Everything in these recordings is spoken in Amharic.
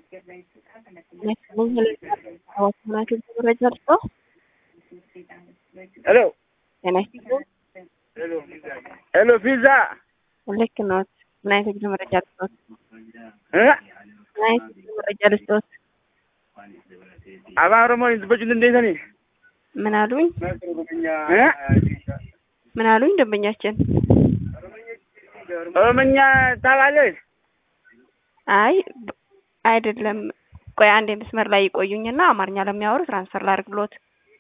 መረጃ ልስጠው። ሄሎ ጤና ይስጥልኝ። ሄሎ ፒዛ ልክ ነዎት። ምን አይነት የግል መረጃ ልስጠዎት? እ ምን አይነት የግል መረጃ ልስጠዎት? አባ ኦሮሞ ዝበጁን እንዴት ነኝ? ምን አሉኝ? እ ምን አሉኝ? ደንበኛችን ኦሮምኛ ታውቃለህ? አይ ብ- አይደለም። ቆይ አንድ መስመር ላይ ይቆዩኝና አማርኛ ለሚያወሩ ትራንስፈር ላድርግሎት።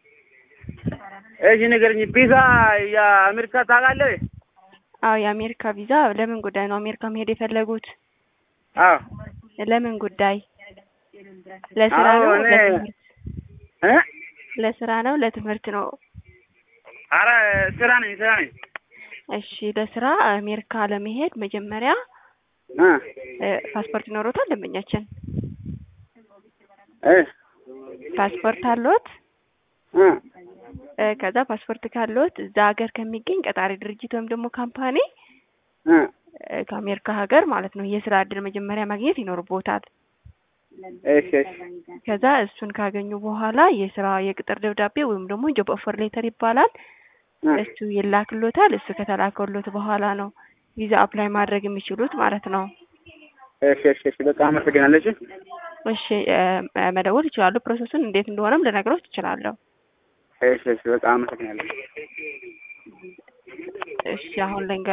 እሺ ንገረኝ። ፒዛ የአሜሪካ ታውቃለህ? አዎ የአሜሪካ ቪዛ ለምን ጉዳይ ነው አሜሪካ መሄድ የፈለጉት? አዎ ለምን ጉዳይ? ለስራ አዎ፣ ነው? እኔ- ለትምህርት? እ ለስራ ነው? ለትምህርት ነው? ኧረ ስራ ነኝ ስራ ነኝ። እሺ ለስራ አሜሪካ ለመሄድ መጀመሪያ እ እ፣ ፓስፖርት ይኖሮታል ደንበኛችን? እ ፓስፖርት አለዎት? እ እ፣ ከዛ ፓስፖርት ካለዎት እዛ ሀገር ከሚገኝ ቀጣሪ ድርጅት ወይም ደግሞ ካምፓኒ እ እ፣ ከአሜሪካ ሀገር ማለት ነው የስራ እድል መጀመሪያ ማግኘት ይኖርቦታል። እሺ እሺ ከዛ እሱን ካገኙ በኋላ የስራ የቅጥር ደብዳቤ ወይም ደግሞ ጆብ ኦፈር ሌተር ይባላል። እ እሱ ይላክሎታል። እሱ ከተላከሎት በኋላ ነው ቪዛ አፕላይ ማድረግ የሚችሉት ማለት ነው። እሺ እሺ እሺ በጣም አመሰግናለሁ። እሺ እሺ እ፣ መደወል ይችላሉ። ፕሮሰሱን እንዴት እንደሆነም ልነግሮት እችላለሁ። እሺ እሺ በጣም አመሰግናለሁ። እሺ አሁን ልንገ